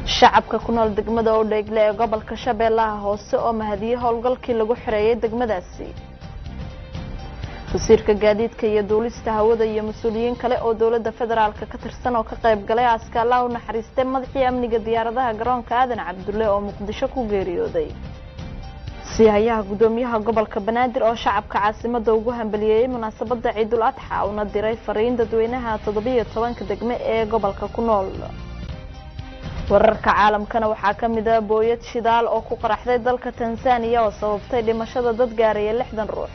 shacabka ku nool degmada odheegle ee gobolka shabeellaha hoose oo mahadiyey howlgalkii lagu xoreeyay degmadaasi wasiirka gaadiidka iyo duulista hawada iyo mas-uuliyiin kale oo dowladda federaalk ka tirsan oo ka qayb galay aaska allah u naxariistay madaxii amniga diyaaradaha garoonka aadan cabdulle oo muqdisho ku geeriyooday siihayaha gudoomiyaha gobolka banaadir oo shacabka caasimada ugu hambaliyeeyey munaasabada ciidul adxa una diray fariin dadweynaha toddobiyo tobanka degme ee gobolka ku nool wararka caalamkana waxaa ka mid ah booyad shidaal oo ku qaraxday dalka tanzaniya oo sababtay dhimashada dad gaaraya lixdan ruux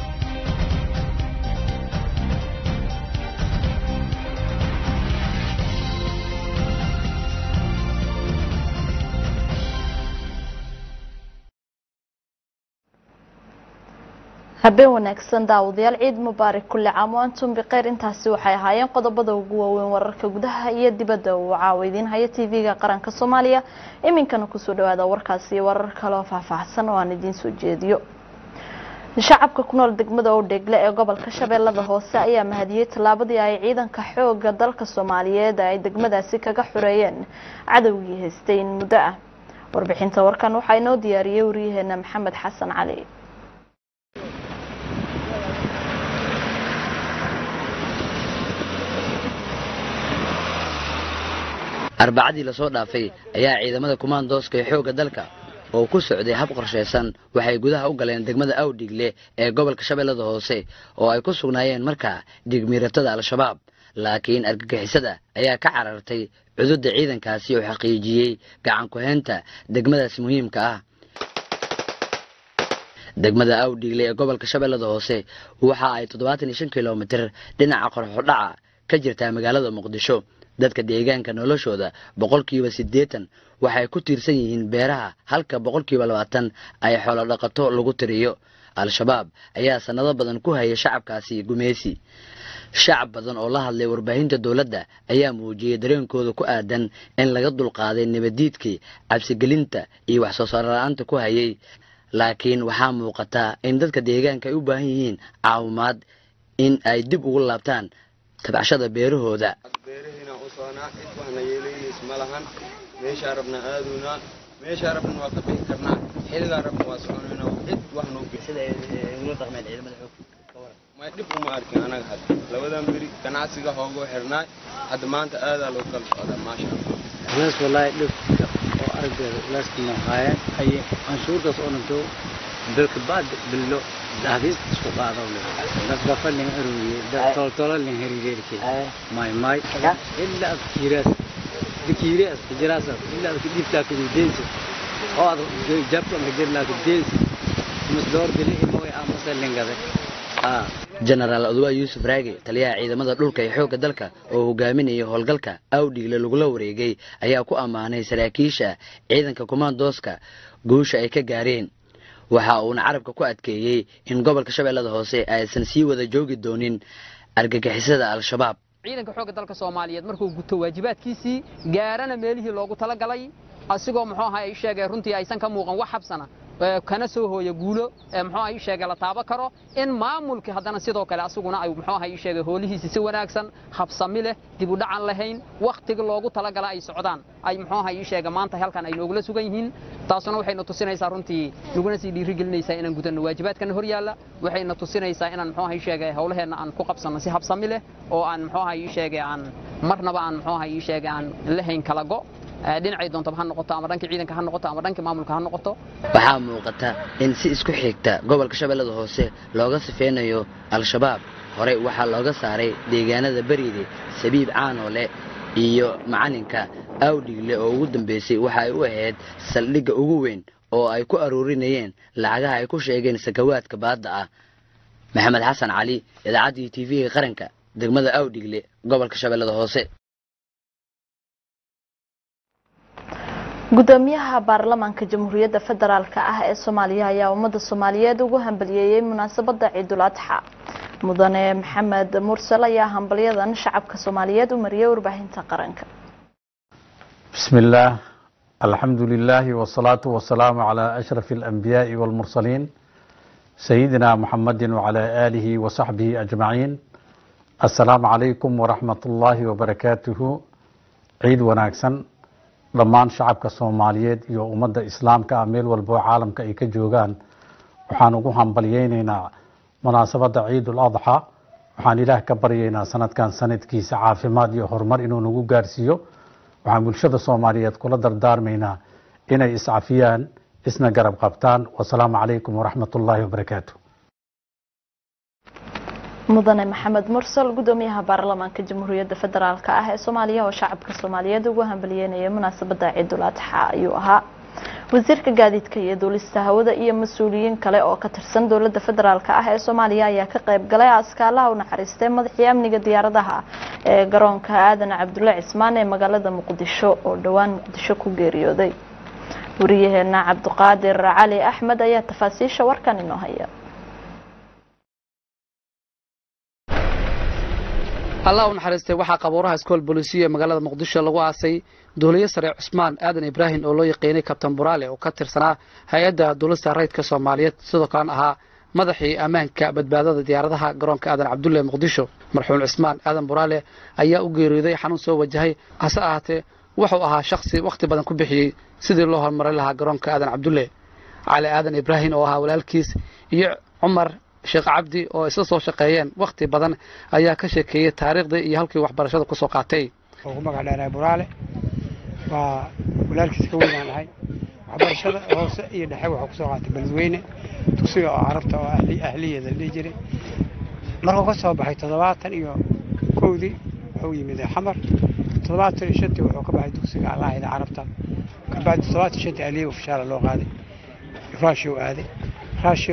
habeen wanaagsan daawadayaal ciid mubaarak kulli caam o antum bikeyr intaasi waxay ahaayeen qodobada ugu waaweyn wararka gudaha iyo dibadda uu caawa idiin haya tv-ga qaranka soomaaliya iminkana kusoo dhawaada warkaasi iyo warar kale oo faahfaahsan oo aan idiin soo jeediyo shacabka ku nool degmada odheegle ee gobolka shabeellada hoose ayaa mahadiyey tallaabadii ay ciidanka xooga dalka soomaaliyeed ay degmadaasi kaga xureeyeen cadowgii haystay in muddo ah warbixinta warkan waxaa inoo diyaariyey waryaheena maxamed xasan cali arbacadii lasoo dhaafay ayaa ciidamada kumaandooska ee xoogga dalka oo ku socday hab qorshaysan waxay gudaha u galeen degmada awdhigle ee gobolka shabeellada hoose oo ay ku sugnaayeen markaa dhigmiiratada al-shabaab laakiin argagixisada ayaa ka carartay cududda ciidankaasi oo xaqiijiyey gacan ku-haynta degmadaasi muhiimka ah degmada awdhigle ee gobolka shabeellada hoose waxa ay toddobaatan iyo shan kilomitir dhinaca qorxodhaca ka jirtaa magaalada muqdisho dadka deegaanka noloshooda boqolkiiba siddeetan waxay ku tiirsan yihiin beeraha halka boqolkiiba labaatan ay xoolo dhaqato lagu tiriyo al-shabaab ayaa sannado badan ku haya shacabkaasi gumeysi shacab badan oo la hadlay warbaahinta dowladda ayaa muujiyey dareenkooda ku aadan in laga dulqaaday nabaddiidkii cabsigelinta iyo wax soo saar la-aanta ku hayay laakiin waxaa muuqataa in dadka deegaanka ay u baahan yihiin caawimaad in ay dib ugu laabtaan tabcashada beerahooda beerahiina u soconaa cid waxna yeelaynaysa ma lahan meeshaa rabna aaduynaa meeshaa rabna waa ka bixi karnaa xilligaa rabna waa soconaynaa cid wax noo may dhib uma arkin anaga hadda labadan beri ganacsiga hoogoo xirnaay hadda maanta aadaa loo kala socdaa maasha allah ilaas walaahi dhibka oo araggeeda ilaaskina haayeen haye canshuurtaas oo dhanto dalka baad billo dahdis isku qaado le dadka falin aruuriye dad toltolo lin herireerke may may illa ad kiiraas dikiiraas jiraas illa ad dibta ku deensi oo ad jabta ma jirla ku deensi mas door dili mooy amasa lingade ah jenaraal odwaa yuusuf raage taliyaha ciidamada dhulka ee xoogga dalka oo hogaaminaya howlgalka awdhigle lagula wareegay ayaa ku ammaanay saraakiisha ciidanka kumaandooska guusha ay ka gaareen waxa uuna carabka ku adkeeyey in gobolka shabeellada hoose aysan sii wada joogi doonin argagixisada al-shabaab ciidanka xoogga dalka soomaaliyeed markuu guto waajibaadkiisii gaarana meelihii loogu talagalay asigoo muxuu ahaa ii sheegay runtii aysan ka muuqan wax habsana kana soo hooya guulo muxuu ahaa ii sheegay la taabo karo in maamulkii haddana sidoo kale asaguna ay muxuu ahaa ii sheegay hoolihiisi si wanaagsan habsami leh dib u dhacan lahayn wakhtiga loogu talagala ay socdaan ay muxuu ahaa ii sheegay maanta halkan ay noogula sugan yihiin taasuna waxayna tusinaysaa runtii naguna sii dhiirigelinaysaa inaan gudanno waajibaadkana hor yaalla waxayna tusinaysaa inaan muxuu ahaa ii sheegay howlaheenna aan ku qabsanno si habsami leh oo aan muxuu ahaa ii sheegay aan marnaba aan muxuu ahaa ii sheegay aan lahayn kala go' dhinacay doontaba ha noqoto ama dhankii ciidanka ha noqoto ama dhankii maamulka ha noqoto waxaa muuqata in si isku xigta gobolka shabeellada hoose looga sifeynayo al-shabaab horey waxaa looga saaray deegaanada beriide sabiib caanoole iyo macalinka awdhigle oo ugu dambeysay waxa ay u ahayd saldhigga ugu weyn oo ay ku aruurinayeen lacagaha ay ku sheegeen sakawaadka baadda ah maxamed xasan cali idaacaddii t v-ga qaranka degmada awdhigle gobolka shabeellada hoose gudoomiyaha baarlamaanka jamhuuriyadda federaalk ah ee soomaaliya ayaa ummadda soomaaliyeed ugu hambaliyeeyey munaasabada ciidul adxa mudane maxamed mursal ayaa hambalyadan shacabka soomaaliyeed u mariyay warbaahinta qaranka بسم الله الحمد لله والصلاة والسلام على أشرف الأنبياء والمرسلين سيدنا محمد وعلى آله وصحبه أجمعين السلام عليكم ورحمة الله وبركاته عيد وناكسن dhammaan shacabka soomaaliyeed iyo ummadda islaamka ah meel walba oo caalamka ay ka joogaan waxaan ugu hambalyeynaynaa munaasabadda ciidul adxa waxaan ilaah ka baryaynaa sanadkan sanadkiisa caafimaad iyo horumar inuu nagu gaarsiiyo waxaan bulshada soomaaliyeed kula dardaarmaynaa inay iscafiyaan isna garab qabtaan wasalaamu calaykum waraxmat ullaahi wabarakaatu mudane maxamed mursal gudoomiyaha baarlamaanka jamhuuriyadda federaalk ah ee soomaaliya oo shacabka soomaaliyeed ugu hambalyeynaya munaasabada ciidul adxa ayuu ahaa wasiirka gaadiidka iyo duulista hawada iyo mas-uuliyiin kale oo ka tirsan dowlada federaalk ah ee soomaaliya ayaa ka qayb galay askaalaha u naxariistay madaxii amniga diyaaradaha ee garoonka aadan cabdulle cismaan ee magaalada muqdisho oo dhowaan muqdisho ku geeriyooday wariyaheena cabdiqaadir cali axmed ayaa tafaasiisha warkan inoo haya allah u naxariistay waxaa qabuuraha iskool booliisiya ee magaalada muqdisho lagu aasay duuliye sare cusmaan aadan ibraahim oo loo yaqiinay kabtan buraale oo ka tirsanaa hay-adda duulista rayidka soomaaliyeed sidoo kalena ahaa madaxii ammaanka badbaadada diyaaradaha garoonka aadan cabdulle muqdisho marxuum cusmaan aadan buraale ayaa u geeriyooday xanuun soo wajahay hase ahaatee wuxuu ahaa shakhsi wakhti badan ku bixiyey sidii loo horumarin lahaa garoonka aadan cabdulle cali aadan ibraahim oo ahaa walaalkiis iyo cumar sheekh cabdi oo isla soo shaqeeyeen wakhti badan ayaa ka sheekeeyey taariikhdii iyo halkii waxbarashada ku soo qaatay oo ku magac dheerahay buraale waa walaalkiis ka weynaan ahay waxbarashada hoose iyo dhexe waxuu kusoo qaatay beledweyne dugsiga oo carabta oo ahliyeeda la dhihi jiray markuu ka soo baxay toddobaatan iyo kowdii wuxuu yimid xamar toddobaatan iyo shantii wuxuu ka baxay dugsiga allaahida carabta kabacdi toddobaatan shantii ahliye ofishaala loo qaaday raashiyo aaday raashiyo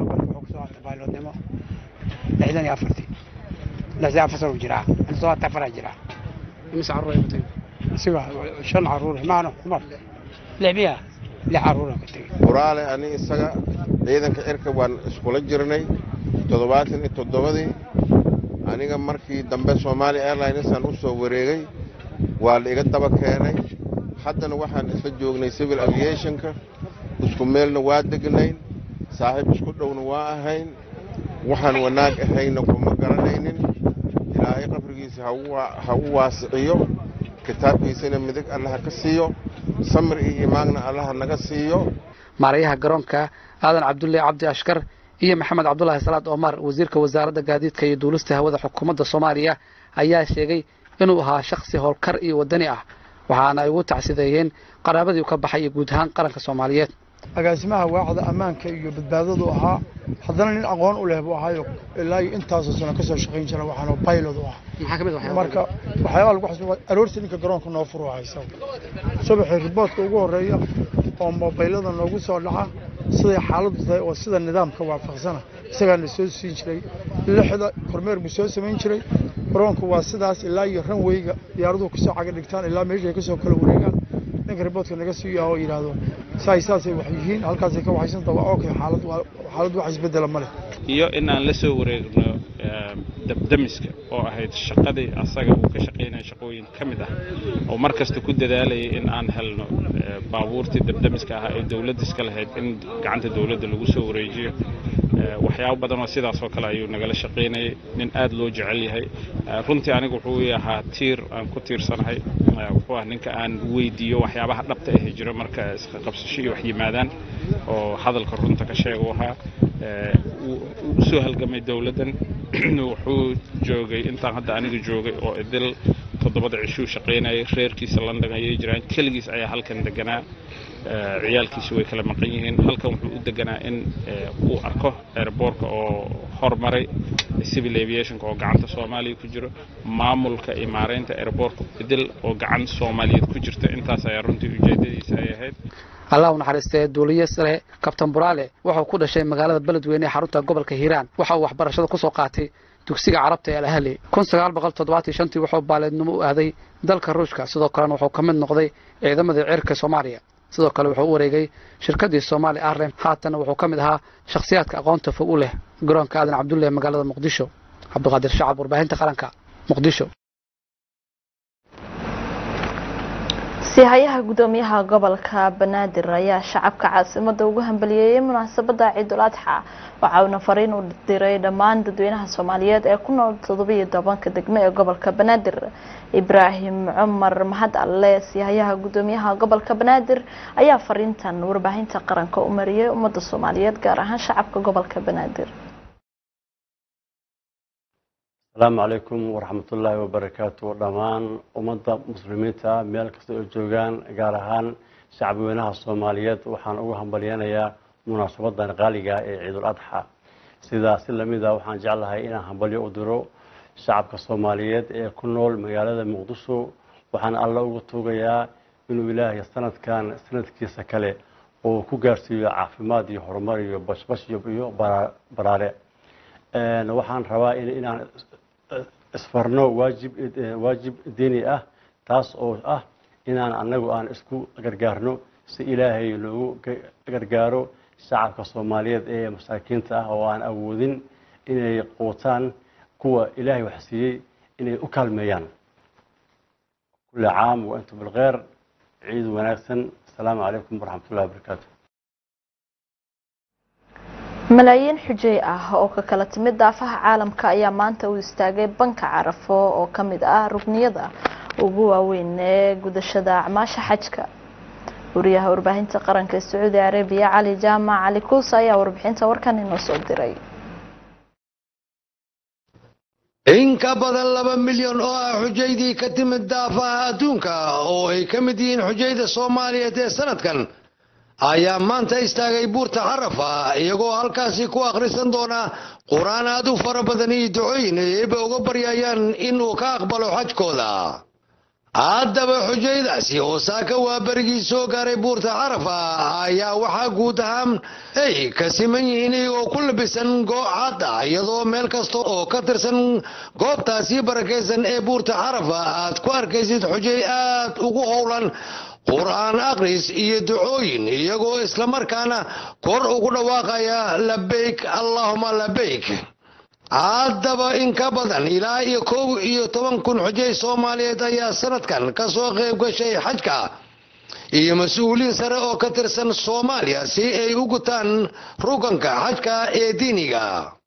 baylodnimo lixdan iyo afartii lixdan afar sano jiraa toddobaatan afaraa jiraa imise carruur ay watay isiga shan caruur maano cumar lix miya lix caruura ka tegey buraale ani isaga ciidanka cirka waan iskula jirnay toddobaatan iyo toddobadii aniga markii dambe somaali airlinesaan u soo wareegay waa la iga daba keenay haddana waxaan isla joognay civil aviationka isku meelna waa degnayn saaxiib isku dhowna waa ahayn waxaan wanaag ahayna kuma garanaynin ilaahay qabrigiisa ha u waasiciyo kitaabkiisana midig allaha ka siiyo samir iyo imaanna allaha naga siiyo maarayaha garoonka aadan cabdulle cabdi ashkar iyo maxamed cabdulaahi salaad omar wasiirka wasaaradda gaadiidka iyo duulista hawada xukuumadda soomaaliya ayaa sheegay inuu ahaa shakhsi howlkar iyo waddani ah waxaana ay ugu tacsideeyeen qaraabadii u ka baxay iyo guud ahaan qaranka soomaaliyeed agaasimaha waacda ammaanka iyo badbaadadu ahaa haddana nin aqoon u leh buu ahaayo ilaa iyo intaasoo sano ka soo shaqayn jira waxaana baylod u ah marka waxyaabaa lagu xasuuqa aroortii ninka garoonka noo furu haysa subaxii riboodka ugu horreeya oo mobaylada noogu soo dhaca siday xaaladdu tahay oo sida nidaamka waafaqsana isagaana soo siin jiray lixda kormeer buu soo samayn jiray garoonku waa sidaas ilaa iyo ranweyga diyaaraduhu kasoo caga dhigtaan ilaa meeshay kasoo kala wareegaan ninka riboodka naga siiya oo yidhaahdo saay saasay wax yihiin halkaasay ka waxaysanta waa okay xaalad xaalad wax isbedela ma leh iyo in aan la soo wareegno dabdamiska oo ahayd shaqadii asaga uu ka shaqaynaya shaqooyin ka mid ah oo mar kasta ku dadaalayay in aan helno baabuurtii dabdamiska ahaa ee dowladda iska lahayd in gacanta dowladda lagu soo wareejiyo waxyaabo badan oo sidaas oo kale ayuu nagala shaqaynayay nin aad loo jecel yahay runtii anigu wuxuu ii ahaa tiir aan ku tiirsanahay wuxuu ah ninka aan weydiiyo waxyaabaha dhabta ahi jiro marka isqabsasho iyo wax yimaadaan oo hadalka runta ka sheega u ahaa u soo halgamay dowladdan wuxuu joogay intaan hadda aniga joogay oo idil toddobada cishuu shaqaynayay reerkiisa london ayay jiraan keligiis ayaa halkan deganaa ciyaalkiisu way kala maqan yihiin halkan wuxuu u deganaa in uu arko airboortka oo hormaray civil aviationka oo gacanta soomaaliya ku jiro maamulka iyo maaraynta airboortka idil oo gacan soomaaliyeed ku jirta intaas ayaa runtii ujeedadiisa ay ahayd allah u naxariistee duuliye sare kabtan buraale wuxuu ku dhashay magaalada beledweyne ee xarunta gobolka hiiraan waxa uu waxbarashada ku soo qaatay dugsiga carabta ee alahli kun sagaal boqol toddobaatan shantii wuxuu baaleednimo u aaday dalka ruushka sidoo kalena wuxuu ka mid noqday ciidamadii cirka soomaaliya sidoo kale wuxuu u wareegay shirkaddii soomaali airline haatana wuxuu ka mid ahaa shakhsiyaadka aqoonta fog u leh garoonka aadan cabdulle ee magaalada muqdisho cabdiqaadir shacab warbaahinta qaranka muqdisho siihayaha gudoomiyaha gobolka banaadir ayaa shacabka caasimada ugu hambaliyeeyay munaasabada ciidul adxa waxa uuna fariin u diray dhammaan dadweynaha soomaaliyeed ee ku nool toddobiyo tobanka degmo ee gobolka banaadir ibraahim cumar mahad alle siihayaha gudoomiyaha gobolka banaadir ayaa fariintan warbaahinta qaranka u mariyay ummadda soomaaliyeed gaar ahaan shacabka gobolka banaadir asalaamu calaykum waraxmatullaahi wabarakaatu dhammaan ummadda muslimiinta meel kasta oo joogaan gaar ahaan shacabweynaha soomaaliyeed waxaan ugu hambalyeynayaa munaasabadan qaaliga ee ciidul adxa sidaas si lamida waxaan jeclahay inaan hambalyo u diro shacabka soomaaliyeed ee ku nool magaalada muqdisho waxaan alla uga tuugayaa inuu ilaahay sanadkan sanadkiisa kale uu ku gaarsiiyo caafimaad iyo horumar iyo bashbash iyo baraare waxaan rabaa inaan isfarno waajib waajib diini ah taas oo ah inaan annagu aan isku gargaarno si ilaahay loogu gargaaro shacabka soomaaliyeed ee masaakiinta ah oo aan awoodin inay quutaan kuwa ilaahay wax siiyey inay u kaalmeeyaan kulli caam wa antum bilkheyr ciid wanaagsan asalaamu calaykum waraxmatullahi wabarakaatu malaayiin xujey ah oo ka kala timid daafaha caalamka ayaa maanta u istaagay banka carafo oo ka mid ah rugniyada ugu waaweyn ee gudashada acmaasha xajka wariyaha warbaahinta qaranka ee sacuudi arabiya cali jaamac cali kuusa ayaa warbixinta warkan inoo soo diray in ka badan laba milyan oo ah xujaydii ka timid daafaha adduunka oo ay ka mid yihiin xujayda soomaaliyeed ee sanadkan ayaa maanta istaagay buurta xarafa iyagoo halkaasi ku akhrisan doona qur-aan aad u fara badan iyo ducooyin ay eeba uga baryayaan inuu ka aqbalo xajkooda haddaba xujaydaasi oo saaka waa berigii soo gaaray buurta xarafa ayaa waxaa guud ahaan ay ka siman yihiin iyagoo ku labisan goocaad ah iyadoo meel kasta oo ka tirsan goobtaasi barakaysan ee buurta xarafa aad ku arkaysid xujay aad ugu howlan qur-aan akhris iyo ducooyin iyagoo islamarkaana kor ugu dhawaaqaya labayk allahuma labayk haddaba in ka badan ilaa iyo kow iyo toban kun xujay soomaaliyeed ayaa sanadkan ka soo qayb gashay xajka iyo mas-uuliin sare oo ka tirsan soomaaliya si ay u gutaan ruganka xajka ee diiniga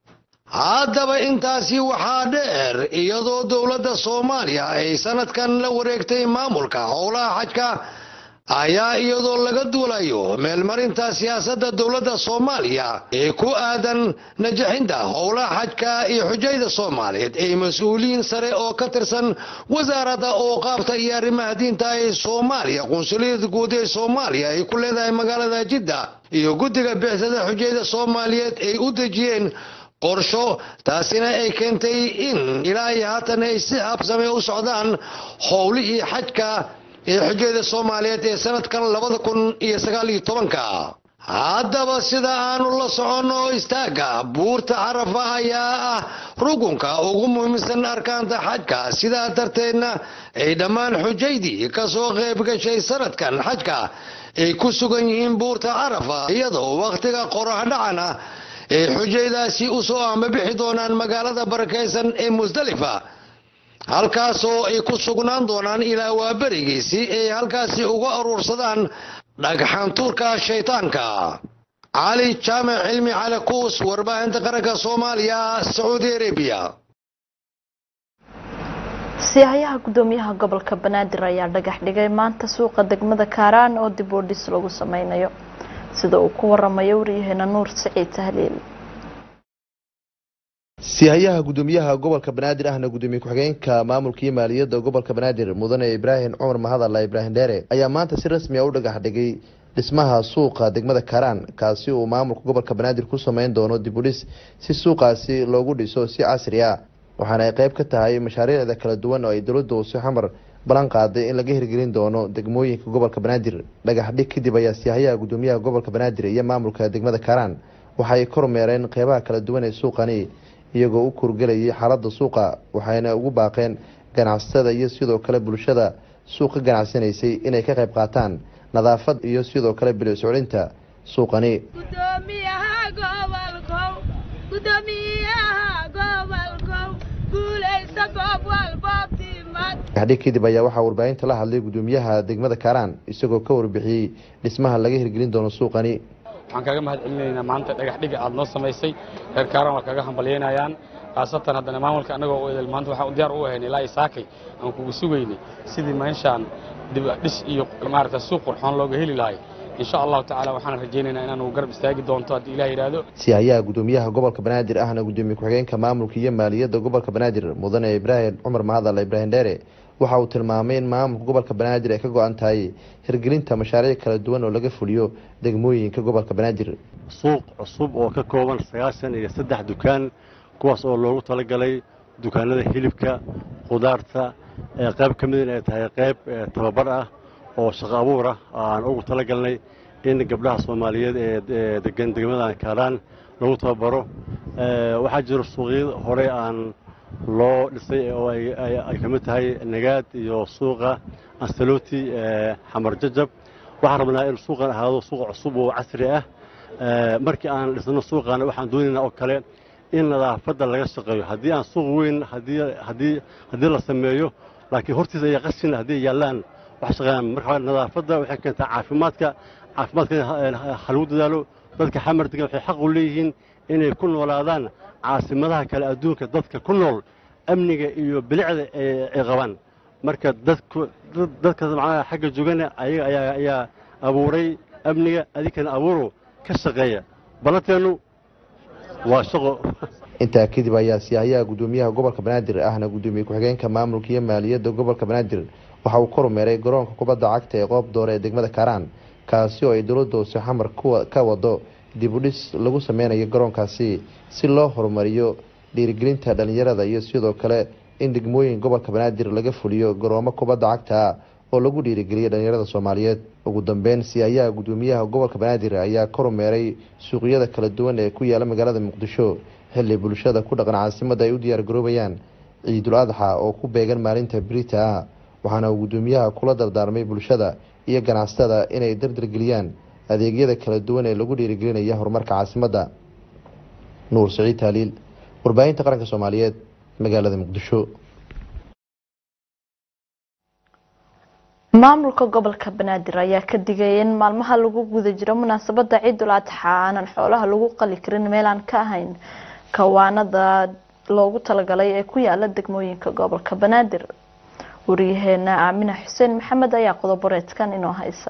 haddaba intaasi waxaa dheer iyadoo dowladda soomaaliya ay sanadkan la wareegtay maamulka howlaha xajka ayaa iyadoo laga duulayo meelmarinta siyaasadda dowladda soomaaliya ee ku aadan najaxinta howlaha xajka iyo xujayda soomaaliyeed ee mas-uuliyiin sare oo ka tirsan wasaaradda ooqaabta iyo arrimaha diinta ee soomaaliya qunsuliyada guud ee soomaaliya ay ku leedahay magaalada jidda iyo guddiga bixsada xujayda soomaaliyeed ay u dejiyeen qorsho taasina ay keentay in ilaa iyo haatan ay si habsame u socdaan howlihii xajka ee xujayda soomaaliyeed ee sanadkan labada kun iyo sagaal iyo tobanka haddaba sida aanu la soconno istaagga buurta xarafa ayaa ah rukunka ugu muhiimsan arkaanta xajka sidaa darteedna ay dhammaan xujaydii ka soo qayb gashay sanadkan xajka ay ku sugan yihiin buurta carafa iyadoo wakhtiga qoraxdhacana ay xujaydaasi u soo ambabixi doonaan magaalada barakaysan ee musdalifa halkaasoo ay ku sugnaan doonaan ilaa waaberigii si ay halkaasi uga aruursadaan dhagxantuurka shaytaanka cali jaamac cilmi cali kuus warbaahinta qaranka soomaaliya sacuudi arabiya siihayaha gudoomiyaha gobolka banaadir ayaa dhagax dhigay maanta suuqa degmada kaaraan oo dib u dhis lagu sameynayo sida uu ku waramayo waryaheena nuur siciid tahliil siihayaha gudoomiyaha gobolka banaadir ahna gudoomiye ku-xigeenka maamulka iyo maaliyadda gobolka banaadir mudane ibraahim cumar mahadalla ibraahim dheere ayaa maanta si rasmi a u dhagax dhigay dhismaha suuqa degmada karaan kaasi uu maamulka gobolka banaadir ku sameyn doono dib u dhis si suuqaasi loogu dhiso si casri ah waxaana ay qeyb ka tahay mashaariicda kala duwan oo ay dowladda hoose xamar ballan qaaday in laga hirgelin doono degmooyinka gobolka banaadir dhagax dhig kadib ayaa siihayaha gudoomiyaha gobolka banaadir iyo maamulka degmada karaan waxaay kormeereen qeybaha kala duwan ee suuqani iyagoo u kurgelayay xaaladda suuqa waxayna ugu baaqeen ganacsatada iyo sidoo kale bulshada suuqa ganacsanaysay inay ka qayb qaataan nadaafad iyo sidoo kale bilic soclinta suuqani dhagaxdhig kadib ayaa waxaa warbaahinta la hadlay gudoomiyaha degmada kaaraan isagoo ka warbixiyey dhismaha laga hirgelin doono suuqani waxaan kaaga mahad celinaynaa maanta dhagaxdhiga aad noo samaysay reer kaaraan waa kaga hambalyaynayaan khaasatan haddana maamulka annagoo u edel maanta waxaan diyaar u ahayn ilaa isaakay aan kugu sugaynay sidii meeshaan dhis iyo maaragta suuq qurxoon looga heli lahay insha allahu tacaala waxaan rajaynaynaa inaanu garab istaagi doonto haddii ilaah yidhaahdo siyahayaha gudoomiyaha gobolka banaadir ahna gudoomiye ku-xigeenka maamulka iyo maaliyadda gobolka banaadir mudane ibraahim cumar mahadal ibraahim dheere waxa uu tilmaamay in maamulka gobolka banaadir ay ka go-an tahay hirgelinta mashaariic kala duwan oo laga fuliyo degmooyinka gobolka banaadir suuq cusub oo ka kooban sagaashan iyo saddex dukaan kuwaas oo loogu talagalay dukaanada hilibka khudaarta qayb ka mid in ay tahay qayb tababar ah oo shaqo abuur ah aan ugu talagalnay in gabdhaha soomaaliyeed ee degan degmadan kaaraan lagu tababaro waxaa jiro suuqyada hore aan loo dhisay oo ay ka mid tahay nagaad iyo suuqa ansaloti xamar jajab waxaan rabnaa in suuqan ahaado suuq cusub oo casri ah markii aan dhisno suuqana waxaan doonaynaa oo kale in nadaafadda laga shaqeeyo haddii aan suuq weyn haddii la sameeyo laakiin hortiisa ayaa qashin haddii yaallaan wax shaqeeyaan marka nadaafadda waxay keentaa caafimaadka caafimaadka ha lagu dadaalo dadka xamar degan waxay xaq u leeyihiin inay ku noolaadaan caasimadaha kale adduunka dadka ku nool amniga iyo bilicda ay qabaan marka dadka macnaha xagga joogana ayaga ayaa ayaa abuuray amniga adinkana abuuro ka shaqeeya balanteennu waa shaqo intaa kadib ayaa siyahayaha gudoomiyaha gobolka banaadir ahna gudoomiye ku-xigeenka maamulka iyo maaliyadda gobolka banaadir waxa uu kormeeray garoonka kubadda cagta ee qoob doore ee degmada kaaraan kaasi oo ay dowladda hoose xamar ka wado dib u dhis lagu sameynayo garoonkaasi si loo horumariyo dhiirigelinta dhalinyarada iyo sidoo kale in degmooyin gobolka banaadir laga fuliyo garoomo kubadda cagta oo lagu dhiirigeliyo dhalinyarada soomaaliyeed ugu dambeyn siyahayaha gudoomiyaha gobolka banaadir ayaa kormeeray suuqyada kala duwan ee ku yaala magaalada muqdisho xilli bulshada ku dhaqan caasimada ay u diyaar garoobayaan ciidul adxa oo ku beegan maalinta birita ah waxaana uu gudoomiyaha kula dardaarmay bulshada iyo ganacsatada inay dardargeliyaan adeegyada kala duwan ee lagu dhiirigelinaya horumarka caasimadda nuur siciid taaliil warbaahinta qaranka soomaaliyeed magaalada muqdisho maamulka gobolka banaadir ayaa ka digaya in maalmaha lagu guda jiro munaasabada ciidul adxa aanan xoolaha lagu qali karin meelaan ka ahayn kawaanada loogu talagalay ee ku yaala degmooyinka gobolka banaadir wariyaheena aamina xuseen maxamed ayaa qodoboreedkan inoo haysa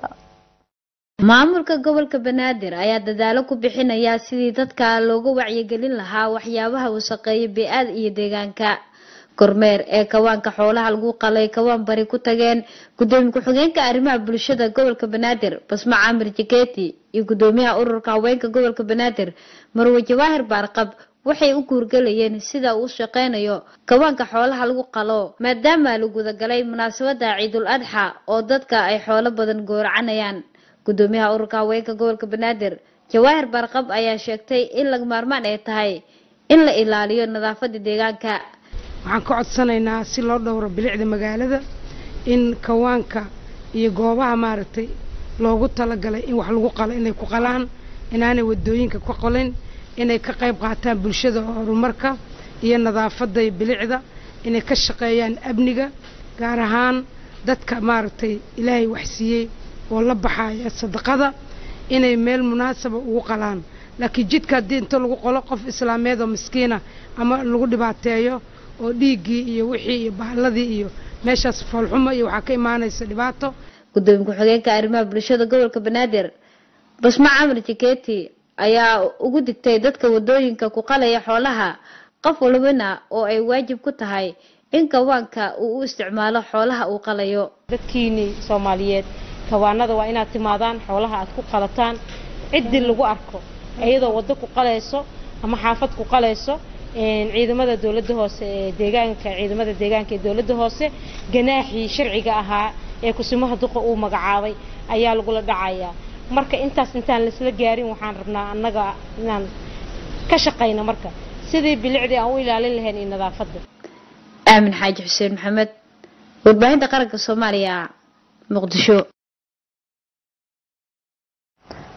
maamulka gobolka banaadir ayaa dadaalo ku bixinaya sidii dadka looga wacyigelin lahaa waxyaabaha wasaqeeya bee-aada iyo deegaanka kormeer ee kawaanka xoolaha lagu qalay kawaan bari ku tageen gudoomiye ku-xigeenka arrimaha bulshada gobolka banaadir basma caamir jiketi iyo gudoomiyaha ururka haweenka gobolka banaadir marwe jawaahir baarqab waxay u guurgalayeen sida uu shaqeynayo kawaanka xoolaha lagu qalo maadaama la gudagalay munaasabada ciidul adxa oo dadka ay xoolo badan gooracanayaan gudoomiyaha ururka haweenka gobolka banaadir jawaahir baarqab ayaa sheegtay in laga maarmaan ay tahay in la ilaaliyo nadaafada deegaanka waxaan ka codsanaynaa si loo dhowro bilicda magaalada in kawaanka iyo goobaha maaragtay loogu talagalay in wax lagu qalo inay ku qalaan inaanay wadooyinka ku qalin inay ka qayb qaataan bulshada horumarka iyo nadaafada iyo bilicda inay ka shaqeeyaan amniga gaar ahaan dadka maaragtay ilaahay waxsiiyey oo la baxaya sadaqada inay meel munaasaba ugu qalaan laakiin jidka haddii inta lagu qolo qof islaameed oo miskiina ama lagu dhibaateeyo oo dhiiggii iyo wixii iyo bahladii iyo meeshaas foolxumo iyo waxaa ka imaanaysa dhibaato gudoomiye ku-xigeenka arrimaha bulshada gobolka banaadir basma camar jiketi ayaa ugu digtay dadka wadooyinka ku qalaya xoolaha qof walbana oo ay waajib ku tahay in kawaanka uu u isticmaalo xoolaha uu qalayo dadkiini soomaaliyeed kawaanada waa inaad timaadaan xoolaha aad ku qalataan ciddii lagu arko iyadoo waddo ku qalayso ama xaafad ku qalayso ciidamada dowladda hoose ee deegaanka ciidamada deegaanka ee dowladda hoose ganaaxii sharciga ahaa ee kusimaha duqa uu magacaabay ayaa lagula dhacayaa marka intaas intaan laisla gaarin waxaan rabnaa annaga inaan ka shaqayno marka sidii bilicdii aan u ilaalin lahayn iyo nadaafadda aamin xaaji xuseen maxamed warbaahinta qaranka soomaaliya muqdisho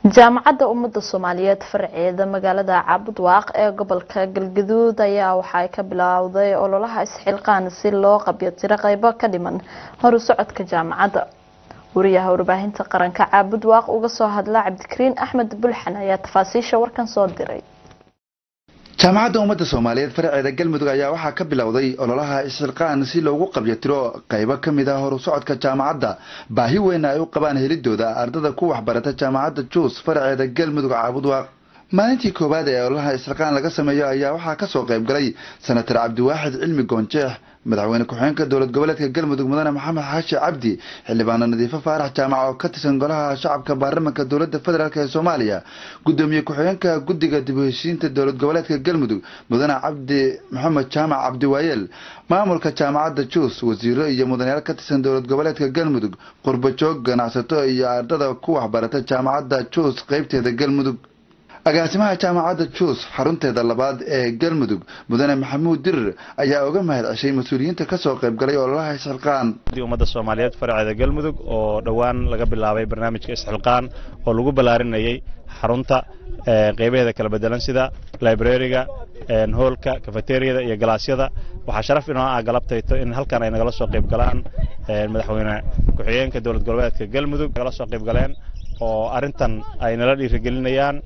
jaamacadda ummadda soomaaliyeed farceeda magaalada caabudwaaq ee gobolka galgaduud ayaa waxaay ka bilowday ololaha isxilqaan si loo qabyotiro qeybo ka dhiman horu socodka jaamacadda wariyaha warbaahinta qaranka caabudwaaq uga soo hadla cabdikariin axmed bulxan ayaa tafaasiisha warkan soo diray jaamacadda ummadda soomaaliyeed faraceeda galmudug ayaa waxaa ka bilowday ololaha isxilqaan si loogu qabyatiro qaybo ka mid ah horu socodka jaamacadda baahi weyna ay u qabaan helidooda ardada ku waxbarata jaamacadda juus faraceeda galmudug caabudwaaq maalintii koowaad ee ololaha isxilqaan laga sameeyo ayaa waxaa kasoo qayb galay senatar cabdiwaaxid cilmi goonjeex madaxweyne ku-xigeenka dowlad goboleedka galmudug mudane maxamed xaashi cabdi xildhibaano nadiifo faarax jaamac oo ka tirsan golaha shacabka baarlamanka dowlada federaalk ee soomaaliya gudoomiye ku-xigeenka guddiga dib u heshiinta dowlad goboleedka galmudug mudane cabdi maxamed jaamac cabdiwaayeel maamulka jaamacadda juus wasiiro iyo mudanayaal ka tirsan dowlad goboleedka galmudug qurbajoog ganacsato iyo ardada ku waxbarata jaamacadda juus qeybteeda galmudug agaasimaha jaamacadda juus xarunteeda labaad ee galmudug mudane maxamuud dirir ayaa uga mahad ceshay mas-uuliyiinta kasoo qayb galay ololaha isxilqaan ummadda soomaaliyeed faraceeda galmudug oo dhowaan laga bilaabay barnaamijka isxilqaan oo lagu ballaarinayay xarunta qeybaheeda kala bedelan sida librariga hoolka kafeteriyada iyo galaasyada waxaa sharaf inoo ah galabtayto in halkan ay nagala soo qayb galaan madaxweyne ku-xigeenka dowlad goboleedka galmudug nagala soo qayb galeen oo arrintan ay nala dhiirigelinayaan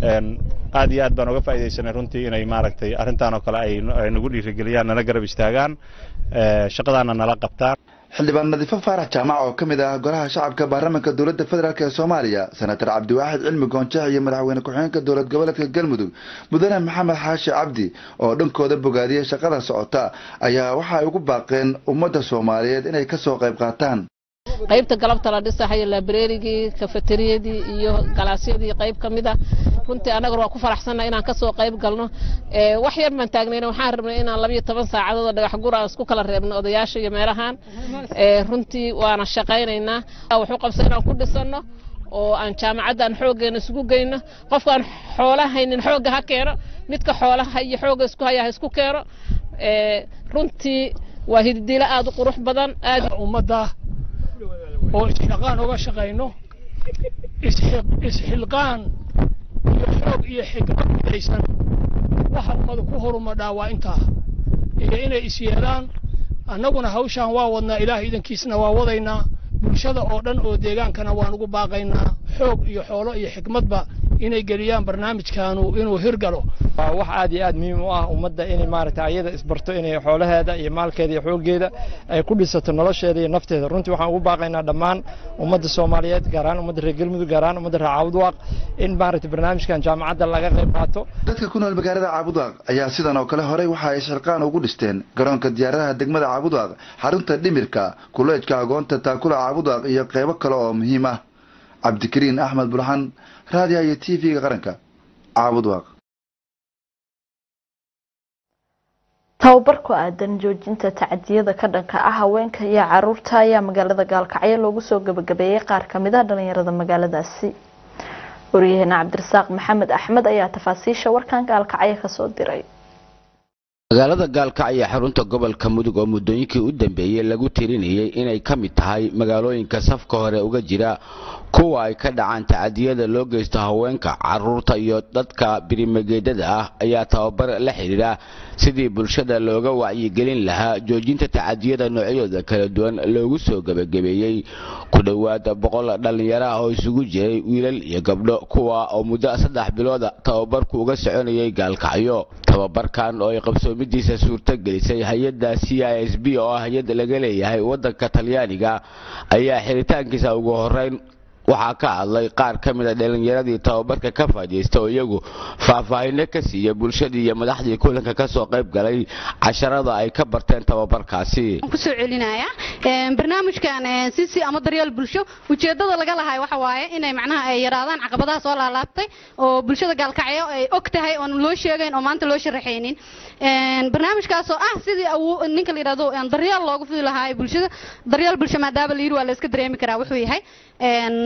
aad iyo aad baan uga faaidaysanay runtii inay maaragtay arrintan oo kale ay nagu dhiirigeliyaan nala garab istaagaan shaqadaana nala qabtaan xildhibaan nadiifo faarax jaamac oo ka mid ah golaha shacabka baarlamanka dowladda federaalk ee soomaaliya senatar cabdiwaaxid cilmi goonjeex iyo madaxweyne ku-xigeenka dowlad goboleedka galmudug mudane maxamed xaashi cabdi oo dhankooda bogaadiyey shaqada socota ayaa waxa ay ugu baaqeen ummadda soomaaliyeed inay kasoo qayb qaataan qaybta galabta la dhisahayo labrerigii kafeteriyadii iyo galaasyadii qayb ka mid ah runtii annaguna waa ku faraxsannaha inaan kasoo qayb galno wax yar baan taagnayna waxaan rabnay inaan labayo toban saacadood oo dhagax gur aan isku kala reebno odayaasha iyo meelahan runtii waana shaqaynaynaa wuxuu qabsa inaan ku dhisanno oo aan jaamacadda aan xooggeena isugu geyno qofkaan xoola haynin xoogga ha keeno midka xoolaha iyo xoogga isku haya ha isku keeno runtii waa hiddiilo aad u qurux badan aad ummadda oo isxilqaan uga shaqayno isxilqaan iyo xoog iyo xikmad midaysan waxa ummadu ku horumadhaa waa intaa iyo inay is yeelaan annaguna hawshaan waa wadnaa ilaah idankiisna waa wadaynaa bulshada oo dhan oo deegaankana waan ugu baaqaynaa xoog iyo xoolo iyo xikmadba inay geliyaan barnaamijkaanu inuu hirgalo waa wax aad iyo aad muhiim u ah ummadda inay maaragtay ayada isbarto inay xoolaheeda iyo maalkeeda iyo xooggeeda ay ku dhisato nolosheeda iyo nafteeda runtii waxaan ugu baaqaynaa dhammaan ummadda soomaaliyeed gaar ahaan ummadda reer galmudug gaar ahaan ummadda reer caabudwaaq in maaragtay barnaamijkan jaamacadda laga qayb qaato dadka ku nool magaalada caabudwaaq ayaa sidan oo kale horey waxa ay shilqaan ugu dhisteen garoonka diyaaradaha degmada caabudwaaq xarunta dhimirka kuleejka agoonta taakula caabudwaaq iyo qeybo kale oo muhiim ah cabdikariin axmed bulxan raadiyaha iyo t v-ga qaranka caabudwaaq tababar ku aadan joojinta tacadiyada ka dhanka ah haweenka iyo caruurta ayaa magaalada gaalkacyo loogu soo gabagabeeyey qaar kamid ah dhalinyarada magaaladaasi waryaheena cabdirasaaq maxamed axmed ayaa tafaasiisha warkan gaalkacyo kasoo diray magaalada gaalkacyo xarunta gobolka mudug oo muddooyinkii u dambeeyey lagu tirinayay inay ka mid tahay magaalooyinka safka hore uga jira kuwa ay ka dhacaan tacadiyada loo geysto haweenka caruurta iyo dadka birimageedada ah ayaa tababar la xidhiidha sidii bulshada looga wacyigelin lahaa joojinta tacadiyada noocyadooda kala duwan loogu soo gebagabeeyey ku dhowaad boqol dhallinyaro ah oo isugu jiray wiilal iyo gabdho kuwa oo muddo saddex bilooda tababarku uga soconayay gaalkacyo tababarkan oo ay qabsoomidiisa suurto gelisay hay-adda c i s b oo ah hay-ad laga leeyahay waddanka talyaaniga ayaa xiritaankiisa ugu horeyn waxaa ka hadlay qaar ka mid a dhalinyaradii tababarka ka faa'iidaysta oo iyagu faahfaahinno ka siiya bulshadii iyo madaxdii kulanka ka soo qayb galay casharada ay ka barteen tababarkaasi kusoo celinaya barnaamijkan cc ama daryeel bulsho ujeedada laga lahay waxa waaye inay macnaha ay yaraadaan caqabadaha soo laalaabtay oo bulshada gaalkacyo ay og tahay oon loo sheegayn oo maanta loo sharaxaynin barnaamijkaasoo ah sidii ninka la yidhahdo daryeel loogu fidi lahaa bulshada daryeel bulsho maadaama la yidhi waa la iska dareemi karaa wuxuu yahay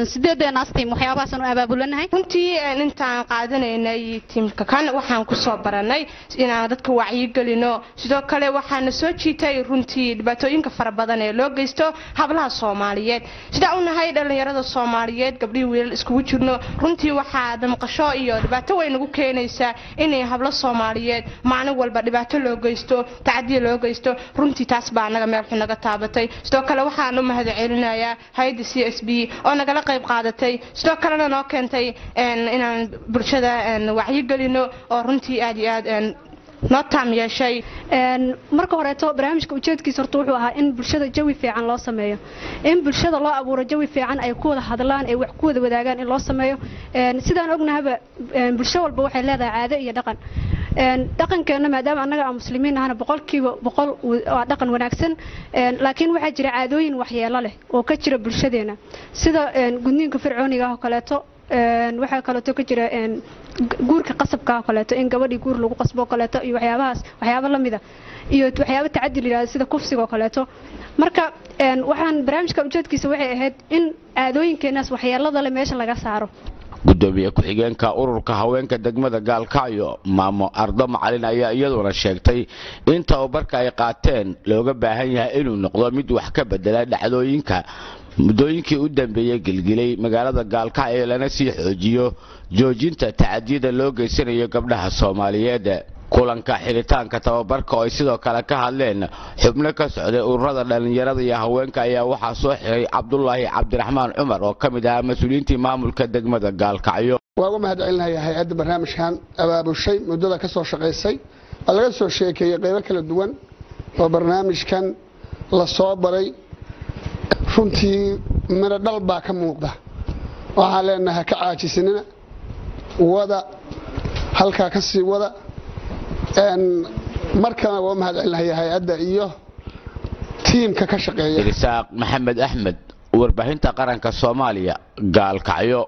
sideedeenaas tiim waxyaabahaasaan u abaabulanahay runtii intaan qaadanaynay tiimka kan waxaan kusoo baranay inaan dadka wacyigelino sidoo kale waxaana soo jiitay runtii dhibaatooyinka fara badan ee loo geysto hablaha soomaaliyeed sidaa u nahay dhallinyarada soomaaliyeed gabdhihii wiilal iskugu jirno runtii waxaa damqasho iyo dhibaato weyn nagu keenaysaa inay hablo soomaaliyeed maalin walba dhibaato loo geysto tacadiya loo geysto runtii taas baa anaga meel xun naga taabatay sidoo kale waxaan u mahad celinayaa hay-adda c s b oo nagala qayb qaadatay sidoo kalena noo keentay inaan bulshada wacyigelino oo runtii aad iyo aad noo taam yeeshay marka horeeto barnaamijka ujeedkiisa horta wuxuu ahaa in bulshada jawi fiican loo sameeyo in bulshada loo abuuro jawi fiican ay ku wada hadlaan ay wax ku wada wadaagaan in loo sameeyo sidaan ognahaba bulsho walba waxay leedahay caado iyo dhaqan dhaqankeena maadaama annaga aan muslimiin ahana boqolkiiba boqol waa dhaqan wanaagsan laakiin waxaa jira caadooyin waxyeelo leh oo ka jira bulshadeena sida gudniinka fircooniga ah oo kaleeto waxaa kaleeto ka jira guurka qasabka oo kaleeto in gabadhii guur lagu qasbo oo kaleeto iyo waxyaabahaas waxyaabo la mida iyo waxyaabo tacadi la yidhahdo sida kufsiga oo kaleeto marka waxaan barnaamijka ujeedkiisa waxay ahayd in caadooyinkeenaas waxyeelada leh meesha laga saaro gudoomiye ku-xigeenka ururka haweenka degmada gaalkacyo maamo ardo macalin ayaa iyaduna sheegtay in tababarka ay qaateen looga baahan yahay inuu noqdo mid wax ka bedela dhacdooyinka muddooyinkii u dambeeyey gilgilay magaalada gaalkacyo lana sii xoojiyo joojinta tacadiyada loo geysanayo gabdhaha soomaaliyeed kulanka xidhitaanka tababarka oo ay sidoo kale ka hadleen xubno ka socday ururada dhallinyarada iyo haweenka ayaa waxaa soo xiray cabdulaahi cabdiraxmaan cumar oo ka mid ahaa mas-uuliyiintii maamulka degmada gaalkacyo waa uga mahad celinayaa hay-adda barnaamijkan abaabushay muddada ka soo shaqaysay oo laga soo sheekeeyey qaybo kala duwan oo barnaamijkan la soo baray runtii midho dhal baa ka muuqda waxaan leenahay ka caajisanina wada halkaa ka sii wada markana waa mahad celinaya hay-adda iyo tiimka ka shaqeeya isaaq maxamed axmed warbaahinta qaranka soomaaliya gaalkacyo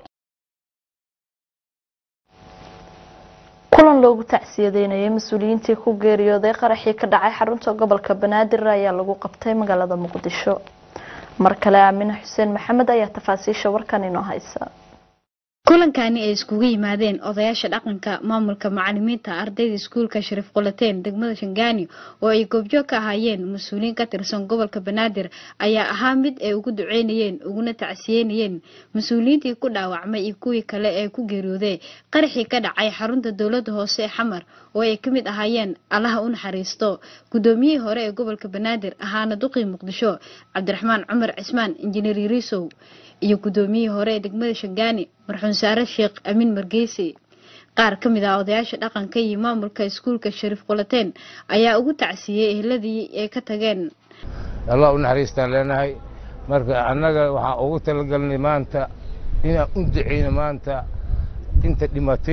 kulan loogu tacsiyadeynayay mas-uuliyiintii ku geeriyooday qaraxii ka dhacay xarunta gobolka banaadir ayaa lagu qabtay magaalada muqdisho mar kale aamine xuseen maxamed ayaa tafaasiisha warkan inoo haysa kulankani ay iskugu yimaadeen odayaasha dhaqanka maamulka macalimiinta ardayda iskuulka shariif qulateen degmada shangaani oo ay goobjoog ka ahaayeen mas-uuliyiin ka tirsan gobolka banaadir ayaa ahaa mid ay ugu duceynayeen uguna tacsiyeynayeen mas-uuliyiintii ku dhaawacmay iyo kuwii kale ee ku geeriyooday qaraxii ka dhacay xarunta dowladda hoose ee xamar oo ay ka mid ahaayeen allaha u naxariisto gudoomiyihii hore ee gobolka banaadir ahaana duqii muqdisho cabdiraxmaan cumar cismaan injineer yariisow iyo gudoomiyihii hore ee degmada shangaani marxuun saare sheekh amiin margeysi qaar ka mid ah odayaasha dhaqanka iyo maamulka iskuulka shariif qulateen ayaa ugu tacsiyey ehladii ay ka tageen allah u naxariistaan leenahay marka annaga waxaan ugu talagalnay maanta inaan u duceyno maanta inta dhimatay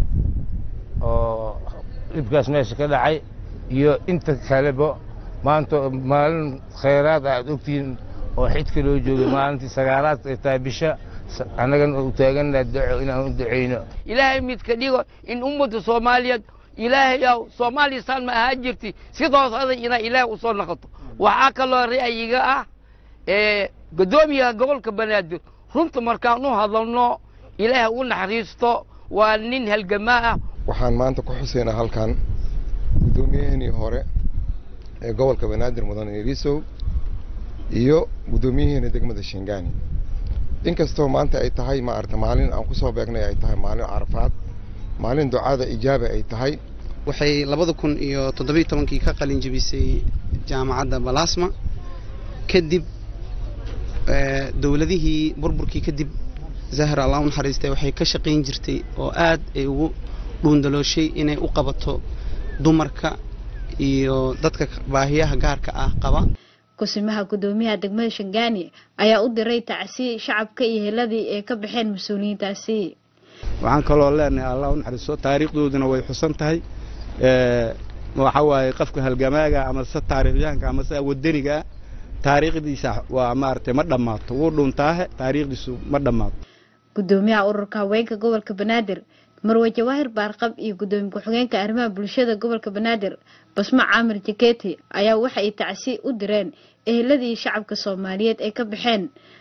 oo dhibkaas meesha ka dhacay iyo inta kaleba maanta maalin khayraad aad ogtihiin oo xidka loo joogay maalintii sagaalaad ay tahay bisha annagana u taagannaha duco inaan u duceyno ilaahay midka dhigo in ummadda soomaaliyeed ilaahayow soomaaliya saan ma ahaan jirti sidoos aday inaa ilaahay u soo noqoto waxaa kaloo ra'yiga ah gudoomiyaha gobolka banaadir runta markaan u hadalno ilaahay u naxariisto waa nin halgamaa ah waxaan maanta ku xuseynaa halkan gudoomiyaheenii hore ee gobolka banaadir mudan irisow iyo guddoomiyaheena degmada shingaani inkastoo maanta ay tahay maarata maalin aan kusoo beegnay ay tahay maalin carafaad maalin ducada ijaaba ay tahay waxay labada kun iyo toddobiyo tobankii ka qalin jebisay jaamacadda balasma kadib dowladihii burburkii kadib zahra allah u naxariistay waxay ka shaqayn jirtay oo aad ay ugu dhuundalooshay inay u qabato dumarka iyo dadka baahiyaha gaarka ah qaba kusimaha gudoomiyaha degmada shangaani ayaa u diray tacsi shacabka iyo heladii ay ka baxeen mas-uuliyiintaasi waxaan kaloo leenahay allah u naxariisto taariikhdooduna way xusan tahay waxa waaye qofka halgamaaga ama se taariikhyahanka ama se wadaniga taariikhdiisa waa maaragtay ma dhammaato wuu dhuuntaahe taariikhdiisu ma dhammaato gudoomiyaha ururka haweenka gobolka banaadir marwe jawaahir baarqab iyo gudoomiye ku-xigeenka arrimaha bulshada gobolka banaadir basmo caamir jaketi ayaa waxa ay tacsi u direen eheladii shacabka soomaaliyeed ay ka baxeen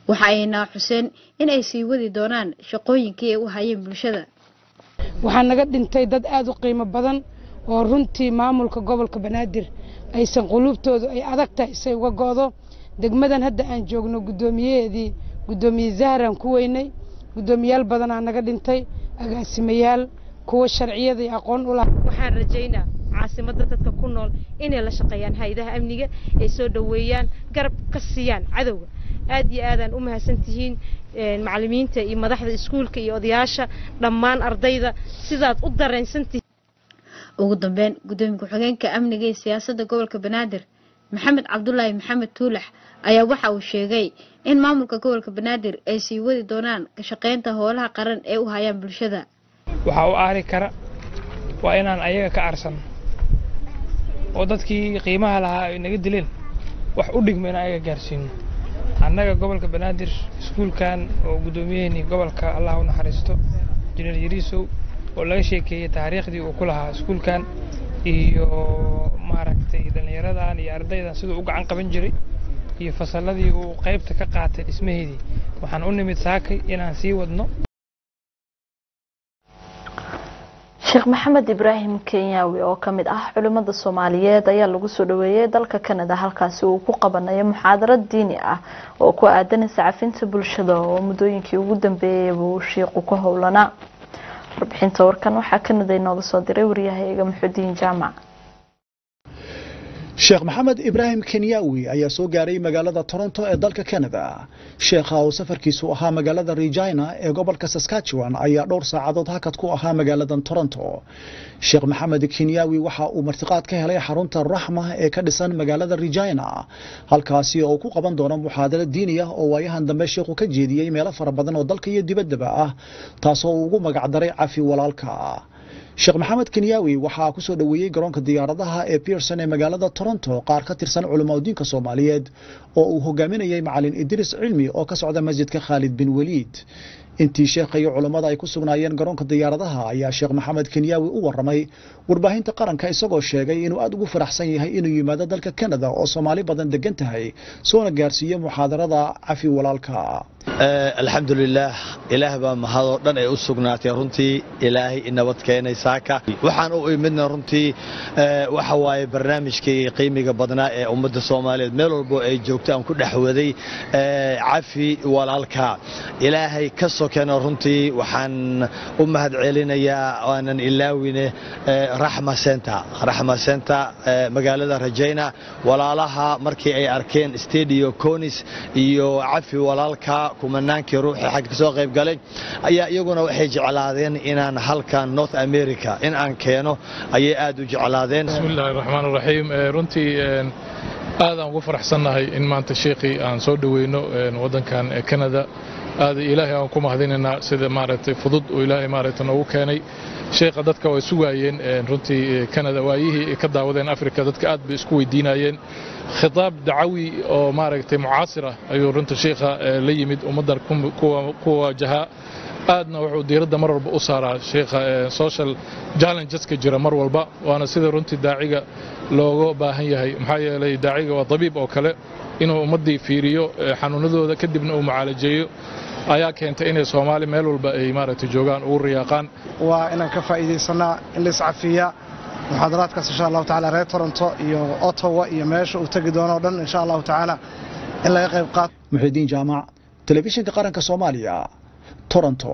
waxa ayna xuseen in ay sii wadi doonaan shaqooyinkii ay u hayeen bulshada waxaa naga dhintay dad aada u qiimo badan oo runtii maamulka gobolka banaadir aysan quluubtoodu ay adag tahay say uga go'do degmadan hadda aan joogno guddoomiyaheedii guddoomiye zahraan ku weynay guddoomiyaal badanaa naga dhintay agaasimayaal kuwa sharciyada iyo aqoon u laha waxaan rajaynaa caasimadda dadka ku nool inay la shaqeeyaan hay-adaha amniga ay soo dhoweeyaan garab ka siiyaan cadowga aad iyo aadaan u mahadsantihiin macallimiinta iyo madaxda iskuulka iyo odayaasha dhammaan ardayda sidaad u dareensantihiin ugu dambeyn guddoomiye ku-xigeenka amniga iyo siyaasadda gobolka banaadir maxamed cabdulaahi maxamed tuulax ayaa waxa uu sheegay in maamulka gobolka banaadir ay sii wadi doonaan ka shaqaynta howlaha qaran ee u hayaan bulshada waxaa u aari kara waa inaan ayaga ka arsan oo dadkii qiimaha lahaa ay naga dileen wax u dhigma inaan ayaga gaarsiino annaga gobolka banaadir iskuulkan oo guddoomiyaheennii gobolka allah u naxariisto injineer yariisow oo laga sheekeeyey taariikhdii uu ku lahaa iskuulkan iyo maaragtay dhallinyaradan iyo ardaydan siduu u gacan qaban jiray iyo fasalladii uu qaybta ka qaatay dhismaheedii waxaan u nimid saakay inaan sii wadno sheekh maxamed ibraahim kenyaawi oo ka mid ah culimmada soomaaliyeed ayaa lagu soo dhaweeyey dalka kanada halkaasi uu ku qabanayo muxaadarad diini ah oo ku aadanaysa cafinta bulshada oo muddooyinkii ugu dambeeyeyba uu shiiqu ku howlanaa warbixinta warkan waxaa kanada inooga soo diray waryahayaga muxudiin jaamac sheekh maxamed ibraahim kenyaawi ayaa soo gaaray magaalada toronto ee dalka canada sheekha oo safarkiisu ahaa magaalada regina ee gobolka saskatchewan ayaa dhowr saacadood hakad ku ahaa magaaladan toronto sheekh maxamed kenyaawi waxa uu martiqaad ka helay xarunta raxma ee ka dhisan magaalada regina halkaasi oo ku qaban doono muxaadaro diini ah oo waayahan dambe sheekhu ka jeediyey meelo fara badan oo dalka iyo dibaddaba ah taasoo uu ugu magacdaray cafi walaalka sheekh maxamed kenyaawi waxaa ku soo dhoweeyey garoonka diyaaradaha ee pearson ee magaalada toronto qaar ka tirsan culimadiinka soomaaliyeed oo uu hogaaminayay macalin idriis cilmi oo ka socda masjidka khaalid bin weliid intii sheekha iyo culummada ay ku sugnaayeen garoonka diyaaradaha ayaa sheekh maxamed kenyaawi u waramay warbaahinta qaranka isagoo sheegay inuu aad ugu faraxsan yahay inuu yimaado dalka canada oo soomaali badan degan tahay soona gaarsiiyo muxaadarada cafi walaalka alxamdulilaah ilaah baa mahadoo dhan ay u sugnaatay runtii ilaahay inabad keenay saaka waxaan u imidna runtii waxa waaye barnaamijkii qiimiga badnaa ee ummadda soomaaliyeed meel walbo ay joogto aan ku dhexwaday cafi walaalka ilaahay ka sokena runtii waxaan u mahad celinayaa aanan ilaawine raxma center raxma center magaalada rajayna walaalaha markii ay arkeen stadio conis iyo cafi walaalka kumanaankii ruuxii xag kasoo qayb galay ayaa iyaguna waxay jeclaadeen inaan halkan north america in aan keeno ayay aad u jeclaadeen bismillahi raxmaan raxiim runtii aadaan ugu faraxsannahay in maanta sheekhii aan soo dhoweyno waddankan canada aad ilaahay aan ku mahadinaynaa sida maaragtay fudud oo ilaahay maaragtay noogu keenay sheekha dadka way sugaayeen runtii canada waayihii ay ka daawadeen africa dadka aad bay isku weydiinayeen khitaab dacawi oo maaragtay mucaasir ah ayuu runta sheekha la yimid ummaddan ku wajahaa aadna wuxuu diiradda mar walba u saaraa sheekha social challengeska jira mar walba waana sida runtii daaciga looga baahan yahay maxaa yeelay daaciga waa dabiib oo kale inuu ummaddii fiiriyo xanuunadooda kadibna uu mucaalajeeyo ayaa keentay inay soomaali meel walba ay maaragtay joogaan ugu riyaaqaan waa inaan ka faa'iidaysanaa in la iscafiya muxaadaraadkaas insha allahu tacaala reer toronto iyo ottawa iyo meesha uu tegi doono o dhan insha allahu tacaala in laga qayb qaato muxidiin jaamac telefishinka qaranka soomaaliya toronto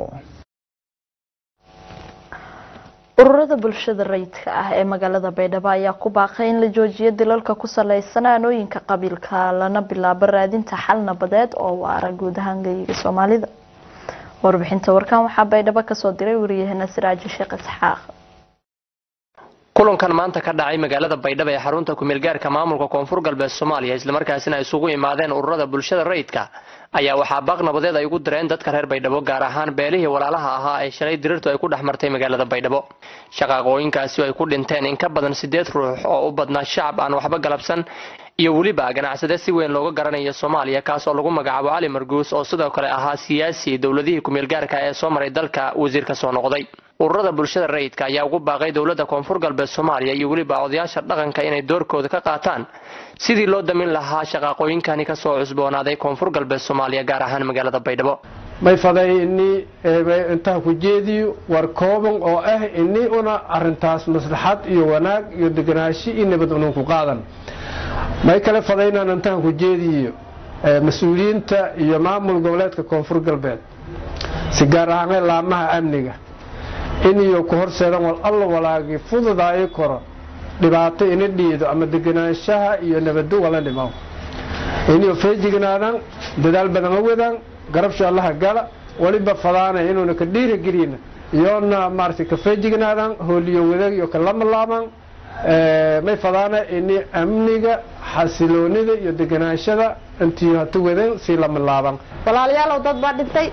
ururada bulshada rayidka ah ee magaalada baydhabo ayaa ku baaqay in la joojiyo dilalka ku saleysan aanooyinka qabiilka lana bilaabo raadinta xal nabadeed oo waara guud ahaan geyiga soomaalida warbixinta warkan waxaa baydhabo kasoo diray wariyahena siraaji sheekh isxaaq kulankan maanta ka dhacay magaalada baydhabo ee xarunta kumeelgaarka maamulka koonfur galbeed soomaaliya islamarkaasina ay isugu imaadeen ururada bulshada rayidka ayaa waxaa baaq nabadeed ay ugu direen dadka reer baydhabo gaar ahaan beelihii walaalaha ahaa ee shalay dirirtu ay ku dhex martay magaalada baydhabo shaqaaqooyinkaasi ay ku dhinteen in ka badan sideed ruux oo u badnaa shacab aan waxba galabsan iyo weliba ganacsade si weyn looga garanayo soomaaliya kaas oo lagu magacaabo cali marguus oo sidoo kale ahaa siyaasi dowladihii kumeelgaarka ee soo maray dalka wasiir ka soo noqday ururada bulshada rayidka ayaa ugu baaqay dowladda koonfur galbeed soomaaliya iyo weliba odayaasha dhaqanka inay doorkooda ka qaataan sidii loo damin lahaa shaqaaqooyinkani kasoo cusboonaaday koonfur galbeed soomaaliya gaar ahaan magaalada baydhabo may faday ini intaan ku jeediyo war kooban oo ah ini una arintaas maslaxad iyo wanaag iyo deganaashi iyo nabad unan ku qaadan may kale fadaynaan intaan ku jeediyo mas-uuliyiinta iyo maamul goboleedka koonfur galbeed si gaar ahaan laamaha amniga in iyo ku horseedan wal alla walaagi fududaayo koro dhibaato ina dhiido ama deganaanshaha iyo nabado wala dhimo iniyo feejignaadaan dadaal badan awadaan garabsha allaha gala waliba fadaana inuuna ka dhiiragelina iyoona maaragtay ka feejignaadaan hooliyo wadaag iyo ka lamalaamaan may fadaana ini amniga xasiloonida iyo deganaashada intii hata wadan sii lamalaaban walaalayaalow dad baa dhintay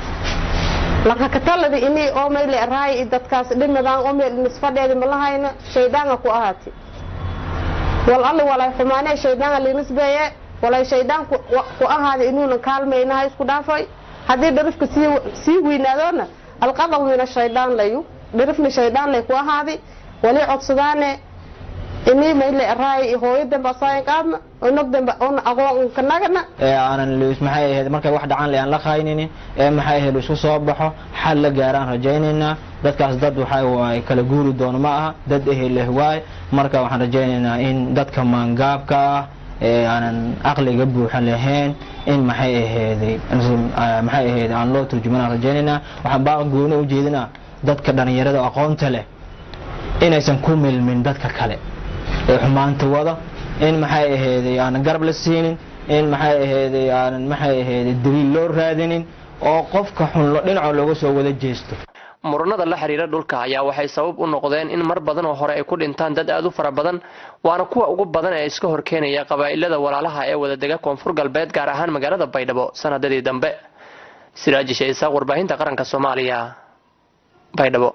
lakakataladi ini oo mayle raay dadkaas dhimadaan oo meel nisfadheedi malahayna shaydaanga ku ahaati wal alli walay xumaanee shaydaanga linisbeeye walay shaydaan ku ahaada inuuna kaalmaynaha isku dhaafay haddii dharifka sii weynaadoona alqadab mina shaydaan layu dharifna shaydaan lay ku ahaadi wali codsadaane ini mayle raay hooyo dambe asaayan qaadna onog dambe ona aqoon kanagana ee aanan luus maxay ahayd markay wax dhacaan le aan la qayninin ee maxay ahayd isku soo baxo xal la gaaraan rajaynaynaa dadkaas dad waxa waay kala guuri doono ma aha dad ehel leh waay marka waxaan rajaynaynaa in dadka maangaabka ah ee aanan aqliga buuxa lahayn in maxay ahayday maxay ahayd aan loo turjumanaan rajaynaynaa waxaan baa gooni u jeedinaa dadka dhalinyarada aqoonta leh inaysan ku milmin dadka kale ee xumaanta wada in maxay ahayday aanan garab la siinin in maxay ahayday aanan maxay ahayday daliil loo raadinin oo qofka xun dhinaca looga soo wada jeesto muranada la xiriira dhulka ayaa waxay sabab u noqdeen in mar badan oo hore ay ku dhintaan dad aad u fara badan waana kuwa ugu badan ee iska horkeenaya qabaa'ilada walaalaha ee wadadega koonfur galbeed gaar ahaan magaalada baydhabo sanadadii dambe siraaji shaisaaq warbaahinta qaranka soomaaliya baydhabo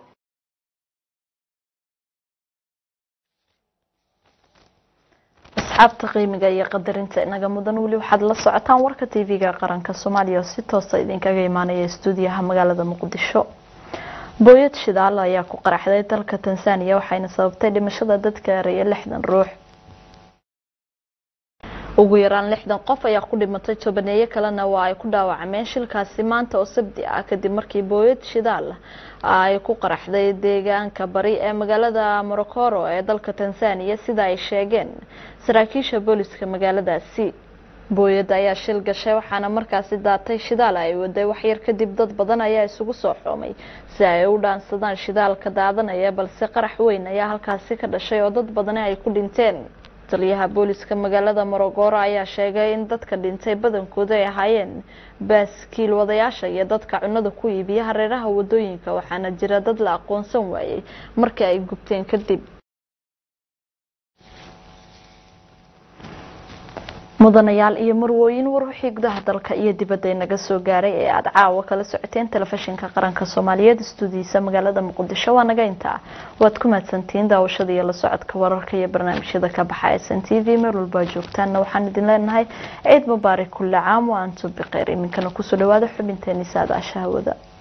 asxaabta qiimiga iyo qadarinta inaga mudan weli waxaad la socotaan warka tv-ga qaranka soomaaliya oo si toosa idinkaga imaanaya stuudiyaha magaalada muqdisho booyad shidaal ayaa ku qaraxday dalka tanzania waxayna sababtay dhimashada dadka gaaraya lixdan ruux ugu yaraan lixdan qof ayaa ku dhimatay tobaneeyo kalena waa ay ku dhaawacmeen shilkaasi maanta oo sabti ah kadib markii booyad shidaal ay ku qaraxday deegaanka bari ee magaalada morocoro ee dalka tanzania sida ay sheegeen saraakiisha booliska magaaladaasi booyada ayaa shil gashay waxaana markaasi daatay shidaal ay waday waxyar kadib dad badan ayaa isugu soo xoomay si ay u dhaansadaan shidaalka daadanaya balse qarax weyn ayaa halkaasi ka dhashay oo dad badani ay ku dhinteen taliyaha booliska magaalada morogoro ayaa sheegay in dadka dhintay badankooda ay ahaayeen baaskiil wadayaasha iyo dadka cunada ku iibiya hareeraha wadooyinka waxaana jira dad la aqoonsan waayey markii ay gubteen kadib mudanayaal iyo marwooyin war wixii gudaha dalka iyo dibadda inaga soo gaaray ee aada caawa kala socoteen telefishinka qaranka soomaaliyeed istuudiyiisa magaalada muqdisho waa naga intaa waad ku mahadsantihiin daawashada iyo la socodka wararka iyo barnaamijyada ka baxa s n t v meel walbaa joogtaanna waxaan idin leenahay ciid mubaarak kulle caam wa antum bikheyr iminkana kusoo dhawaada xubinteeni saadaasha hawada